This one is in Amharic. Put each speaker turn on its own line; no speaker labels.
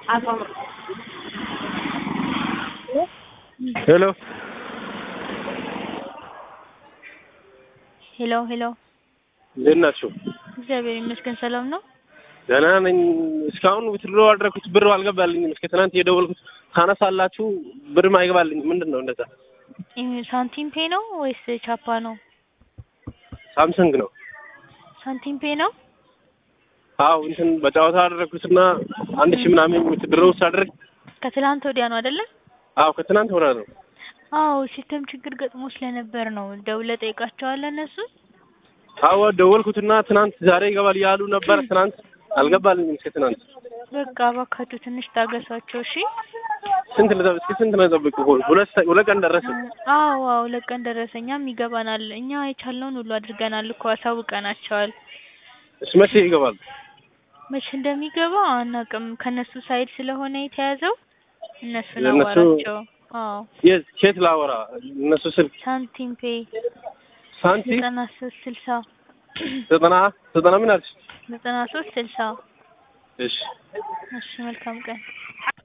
ሄሎ
ሄሎ ሄሎ፣
እንዴት ናችሁ?
እግዚአብሔር ይመስገን ሰላም ነው።
ደህና ነኝ። እስካሁን ዊትድሮ አደረኩት ብር አልገባልኝም። እስከ ትናንት እየደወልኩት ታነሳላችሁ ብርም አይገባልኝም። ምንድን ነው እንደዛ?
ይህ ሳንቲም ፔ ነው ወይስ ቻፓ ነው?
ሳምሰንግ ነው።
ሳንቲም ፔ ነው።
አዎ እንትን በጨዋታ አደረኩትና አንድ ሺህ ምናምን ዊትድሮ ሳደርግ
ከትላንት ወዲያ ነው አይደለ?
አዎ ከትናንት ወዲያ ነው።
አዎ ሲስተም ችግር ገጥሞ ስለነበር ነው። ደውለህ ጠይቃቸዋለህ እነሱ
አዎ ደወልኩትና ትናንት ዛሬ ይገባል ያሉ ነበር። ትናንት አልገባልኝም። እስከ ትናንት
በቃ እባካችሁ ትንሽ ታገሷቸው እሺ።
ስንት ልጠብቅ? እስከ ስንት ነው የጠበቅኩ? ሁለት ሰ- ሁለት ቀን ደረሰ።
አዎ አዎ ለቀን ደረሰ። እኛም ይገባናል። እኛ የቻልነውን ሁሉ አድርገናል እኮ አሳውቀናቸዋል።
እሺ መቼ ይገባል?
መቼ እንደሚገባ አናውቅም። ከነሱ ሳይድ ስለሆነ የተያዘው እነሱን
ለእነሱ-
አዋራቸው። አዎ
የት ኬት ላወራ? እነሱ ስልክ
ሳንቲም ፔ
ሳንቲ
ዘጠና ሶስት ስልሳ
ዘጠና ዘጠና ምን አልሽ?
ዘጠና ሶስት ስልሳ
እሺ
እሺ መልካም ቀን